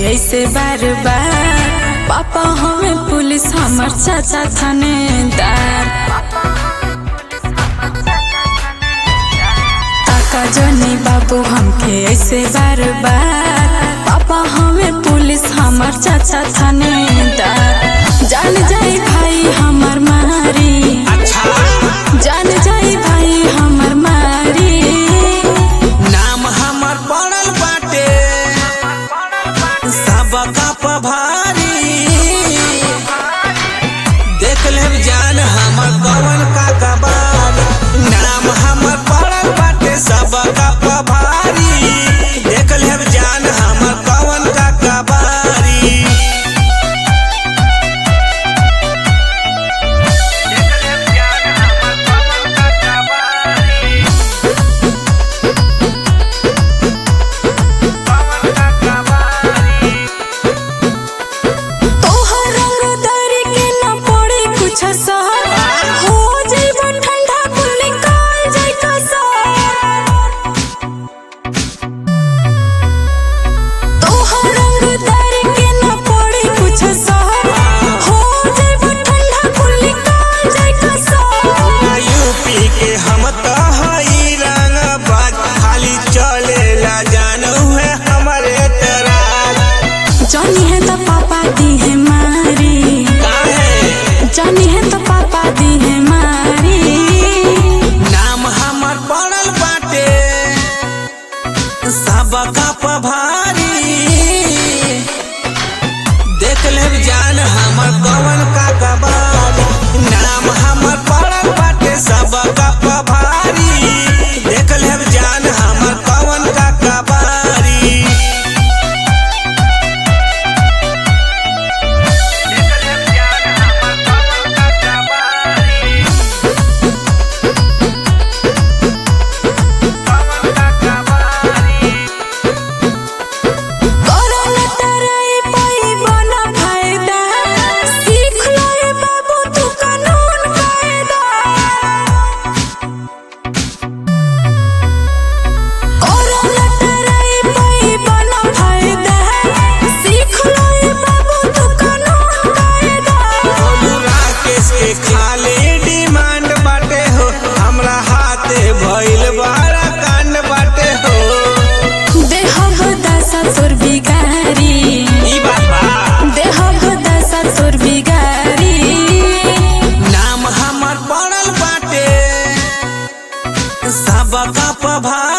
ऐसे बार बार पापा हमें पुलिस हमर चाचा थानेदार काका जनी बाबू हमके ऐसे बार बार पापा हमें पुलिस हमर चाचा थानेदार जान जाई भाई हमर मारी अच्छा जान जाई भाई हमर मारी नाम हमर पड़ल बाटे सबका पभारी देख लेब जान हमर कवन का कबार नाम हमर पड़ल बाटे सबका पभारी देख लेब जान हमर कवन का कबारी तोहर रंगदारी के न पड़े कुछ असर हो जइबो ठंडा कुल निकाल जाई कसर तोहर रंगदारी के न पड़े कुछ असर हो जइबो ठंडा कुल निकाल जाई कसर यूपी के हम तो हई रंग बाज खाली चलेला जानू है हमारे तराज जानी है तो पापा दी है मारी काहे जानी है तो पापा दी है मारी नाम हमर पड़ल बाटे सबका पभारी देख लेब जान हमर कवन का कबारी नाम हमर पड़ल बाटे सबका पभारी देख लेब जान हमर कवन का कबारी करल तराई पाई बना फायदा सीख लो रे बाबू तू कानून कायदा करल तराई पाई बना फायदा सीख लो रे बाबू तू कानून कायदा बोलू राकेश के खाली डिमांड बाटे हो हमरा हाथे भइल बड़ा कांड बाटे हो देहब दशा तोर बिगारी ई बाबा देहब दशा तोर बिगारी नाम हमर पड़ल बाटे सबका पभारी